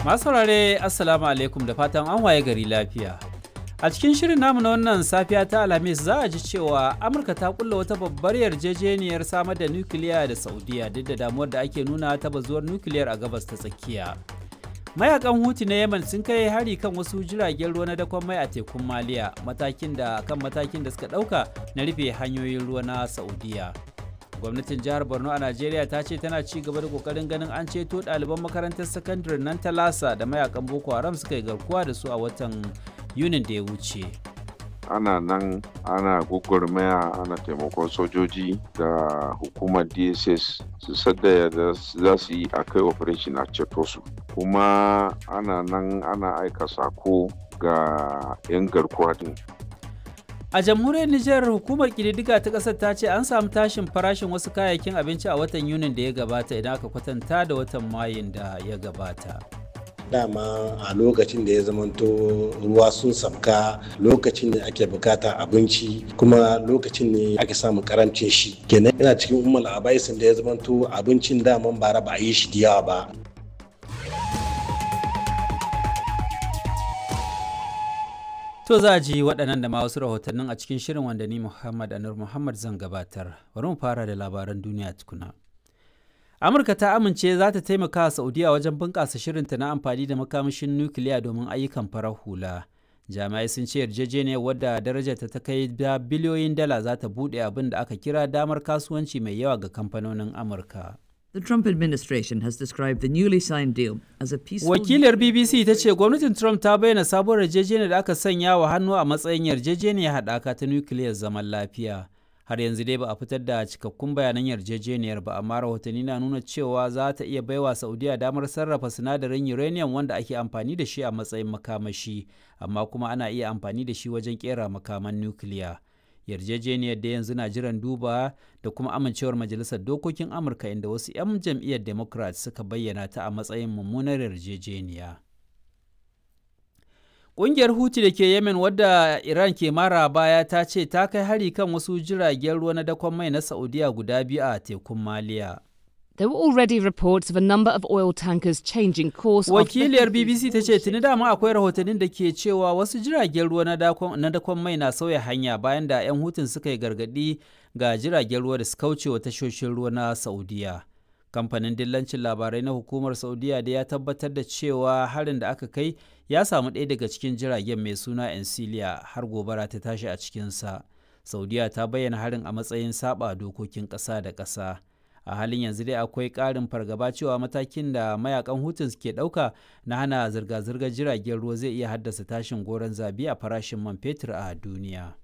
Masu saurare Assalamu alaikum da fatan an waye gari lafiya. A cikin shirin namu na wannan safiya ta Alhamis za a ji cewa Amurka ta kulla wata babbar yarjejeniyar samar da nukiliya da Saudiya duk da damuwar da ake nuna ta bazuwar nukiliyar a gabas ta tsakiya. Mayakan Huti na Yemen sun kai hari kan wasu jiragen ruwa na dakon mai a tekun Maliya matakin da kan matakin da suka ɗauka na rufe hanyoyin ruwa na Saudiya. gwamnatin jihar borno a najeriya ta ce tana ci gaba da kokarin ganin an ceto ɗaliban makarantar sakandare nan ta lasa da mayakan boko haram suka yi garkuwa da su a watan yunin da ya wuce ana nan ana gwagwarmaya ana taimakon sojoji da hukumar dss su sadda da za su yi a kai operation a ceto su kuma ana nan ana aika sako ga 'yan garkuwa din A jamhuriyar Nijar hukumar kididdiga ta ƙasar ta ce an samu tashin farashin wasu kayayyakin abinci a watan Yunin da ya gabata idan aka kwatanta da watan Mayun da ya gabata. dama a lokacin da ya zamanto ruwa sun sabka lokacin da ake bukata abinci kuma lokacin ne ake samun karancin shi kenan yana cikin umar abaisin da ya zamanto abincin daman bara ba a yi shi da yawa ba To za a ji waɗannan da ma wasu rahotannin a cikin shirin wanda ni Muhammad Anur Muhammad zan gabatar. Bari mu fara da labaran duniya tukuna. Amurka ta amince za ta taimaka wa Saudiya wajen bunƙasa shirinta na amfani da makamashin nukiliya domin ayyukan farar hula. Jami'ai sun ce yarjejeniyar wadda darajarta ta kai da biliyoyin dala za ta buɗe abin da aka kira damar kasuwanci mai yawa ga kamfanonin Amurka. The Trump administration has described the newly signed deal as a peaceful. Wakilar BBC ta ce gwamnatin Trump ta bayyana sabuwar yarjejeniyar da aka sanya wa hannu a matsayin yarjejeniyar haɗaka ta nukiliyar zaman lafiya. Har yanzu dai ba a fitar da cikakkun bayanan yarjejeniyar ba, amma rahotanni na nuna cewa za ta iya baiwa Saudiya damar sarrafa sinadarin uranium wanda ake amfani da shi a matsayin makamashi, amma kuma ana iya amfani da shi wajen kera makaman nukiliya. yarjejeniyar da yanzu na jiran duba da kuma amincewar majalisar dokokin amurka inda wasu 'yan jam'iyyar democrat suka bayyana ta a matsayin mummunar yarjejeniya ƙungiyar huti da ke yemen wadda iran ke mara baya ta ce ta kai hari kan wasu jiragen ruwa na dakon mai na saudiya guda biyu a tekun maliya There were already reports of a number of oil tankers changing course. Wakiliyar BBC ta ce tuni dama akwai rahotannin da ke cewa wasu jiragen ruwa na dakon mai na sauya hanya bayan da 'yan hutun suka yi gargadi ga jiragen ruwa da suka wuce wa tashoshin ruwa na Saudiya. Kamfanin dillancin labarai na hukumar Saudiya da ya tabbatar da cewa harin da aka kai ya samu ɗaya daga cikin jiragen mai suna Encilia har gobara ta tashi a cikinsa. Saudiya ta bayyana harin a matsayin saba dokokin ƙasa da ƙasa. a halin yanzu dai akwai ƙarin fargaba cewa matakin da mayakan hutun ke ɗauka na hana zirga-zirgar jiragen ruwa zai iya haddasa tashin goron zabi a farashin man fetur a duniya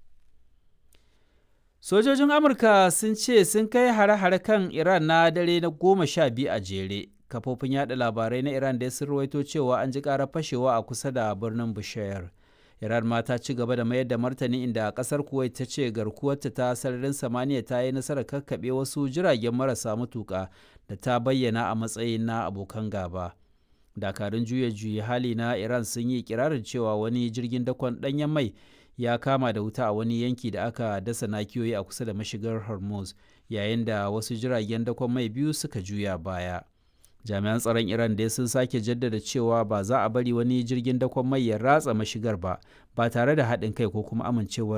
sojojin amurka sun ce sun kai hare-hare kan iran na dare na goma sha biyu a jere kafofin yada labarai na iran da sun rawaito cewa an ji ƙarar fashewa a kusa da birnin bushayar Iran ma ta ci gaba da mayar da martani inda kasar Kuwait ta ce garkuwarta ta sararin samaniya ta yi nasarar kakkaɓe wasu jiragen marasa matuƙa da ta bayyana a matsayin na abokan gaba. Dakarun juya juya hali na Iran sun yi kirarin cewa wani jirgin dakon ɗanyen mai ya kama da wuta a wani yanki da aka dasa nakiyoyi a kusa da mashigar Hormuz yayin da wasu jiragen dakon mai biyu suka juya baya. jami'an tsaron iran dai sun sake jaddada cewa ba za a bari wani jirgin dakon mai ya ratsa mashigar ba ba tare da haɗin kai ko kuma amincewar